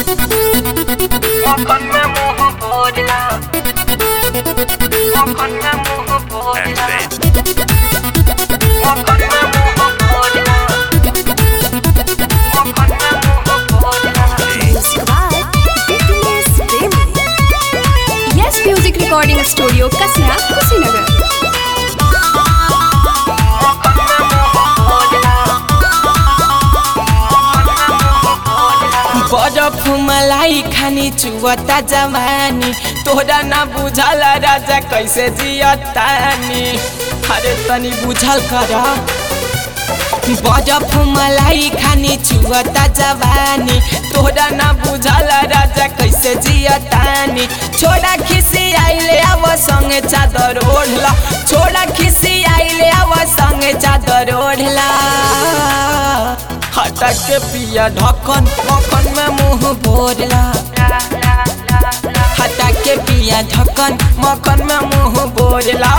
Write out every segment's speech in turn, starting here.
मक्खन में मुंह भोजला मक्खन में मुंह भोजला मक्खन में मुंह भोजला मक्खन में मुंह भोजला yes music recording studio Kasna Kushinagar मक्खन में मुंह भोजला बरफ मलाई खानी चुवता जवानी तोरा ना बुझल राजा कैसे जियतानी अरे तनी बुझल कर बरफ मलाई खानी चुवता जवानी तोरा ना बुझल राजा कैसे जियतानी छोड़ा खिसी आइले आव संगे चादर ओढ़ला छोड़ा खिसी आइले आव संगे चादर ओढ़ला हटा के पिया ढक्कन मक्खन में मुंह भोरला हटा के पिया ढक्कन मक्खन में मुंह भोरला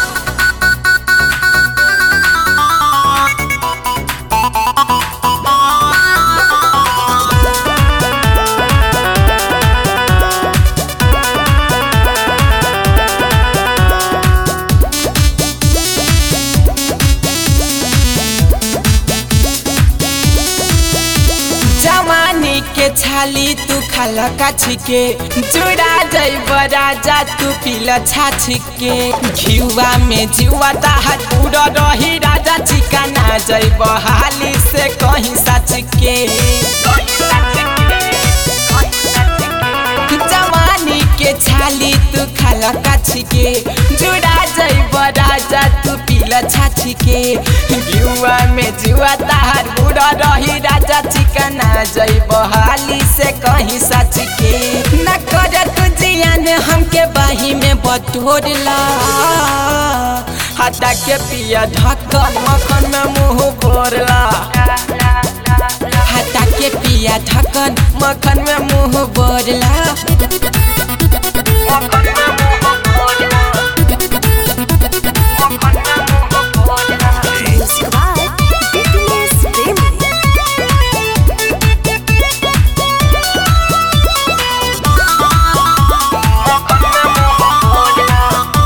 जवानी के छाली तू खाल काछी के जुड़ा जैब राजा तू पील छाछी के घिउआ में जिउआ ताहा पूरा रही राजा चिकाना जैब हाली से कहीं सच के जवानी के छाली तू खाल काछी के जुड़ा जैब राजा तू पील छाछी के घिउआ में जुआ ताहार बुढ़ा रही राजा चिकना जैब हाली से कहीं सच के न कर तू जियान हमके बाही में बटोरला हटा के पिया ढक्कन मक्खन में मुंह भोरला हटा के पिया ढक्कन मक्खन में मुंह बोरला मक्खन में मुंह भोजला मक्खन में मुंह भोजला मक्खन में मुंह भोजला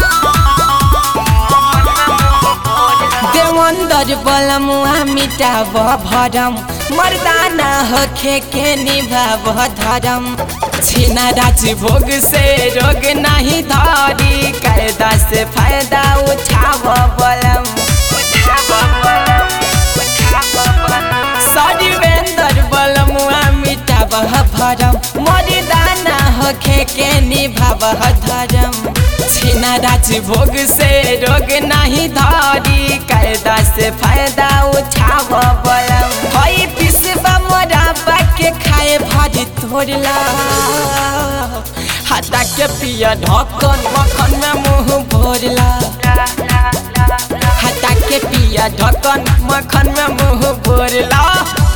मक्खन में मुंह भोजला देवंदर बलमुआ मिटाब भरम मर्दाना होखे के निभाब धरम छीना राज भोग से रोग नहीं धरी कायदा से फायदा उठाव बलम सरिवेंदर बलमुआ मिटाब भरम मर्दाना होखे के निभाब धरम छीना राज भोग से रोग नहीं धरी कायदा से फायदा उठाव बलम हई पिसबा मोराबा के खाए भरी तोड़ला हटा के पिया ढक्कन मक्खन में मुंह भोरला हटा के पिया ढक्कन मक्खन में मुंह भोरला